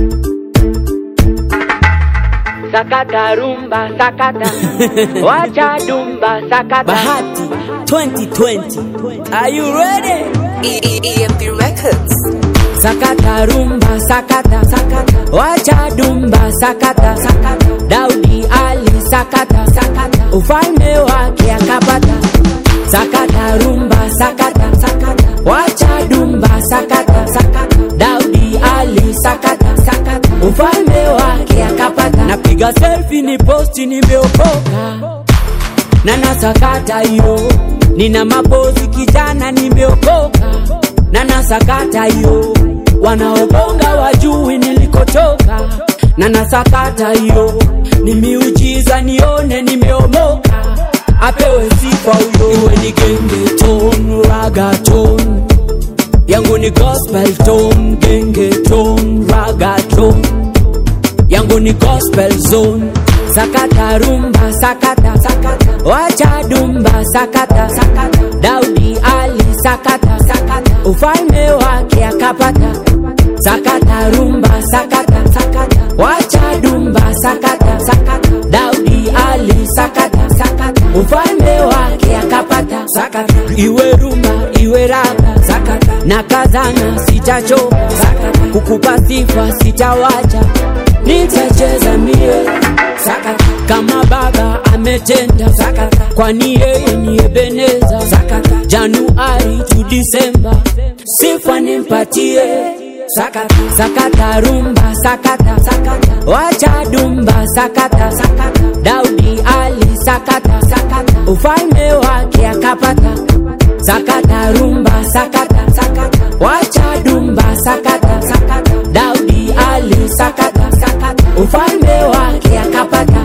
sakata rumba sakata wacha dumba sakata Bahati 2020. Are you ready? EMP Records. Sakata rumba sakata sakata. Wacha dumba sakata sakata. Daudi Ali sakata sakata. Ufalme wake akapata. Sakata rumba sakata sakata. Wacha dumba sakata sakata. Daudi Ali sakata sakata. Ufalme wake akapata. Napiga selfie ni posti nimeokoka na nasakata hiyo, nina mapozi kijana, nimeokoka na nasakata hiyo, wanaobonga wajui nilikotoka, na nasakata hiyo, ni miujiza nione nimeomoka, apewe sifa huyo, iwe ni genge ton raga ton yangu ni gospel ton genge ton raga ton yangu ni gospel zone sakata rumba sakata sakata wacha dumba sakata sakata daudi ali sakata sakata ufalme wake akapata sakata rumba sakata sakata wacha dumba sakata sakata daudi ali sakata sakata ufalme wake akapata sakata iwe rumba iwe raga sakata na kazana sitachoka sakata kukupa sifa sitawacha nitacheza mie sakata kama baba ametenda sakata kwani yeye ni ebeneza sakata januari tu disemba sifa nimpatie sakata sakata rumba sakata sakata wacha dumba sakata sakata daudi ali sakata sakata ufalme wake akapata sakata rumba sakata sakata wacha dumba sakata sakata daudi ali sakata sakata ufalme wake akapata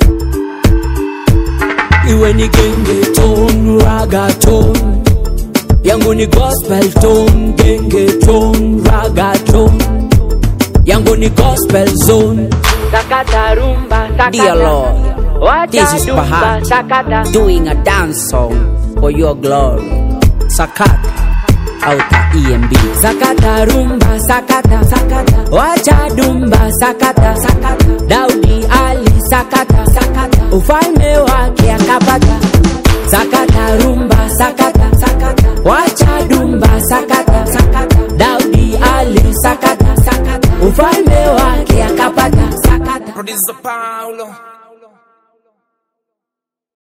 iwe ni genge ton raga ton yangu ni gospel ton genge ton raga ton yangu ni gospel zone sakata rumba sakata Dear Lord, wacha this is dumba Bahati sakata doing a dance song for your glory. Sakat out EMB. Sakata rumba sakata sakata. Wacha dumba sakata sakata. Daudi Ali sakata sakata. Ufalme wake akapata.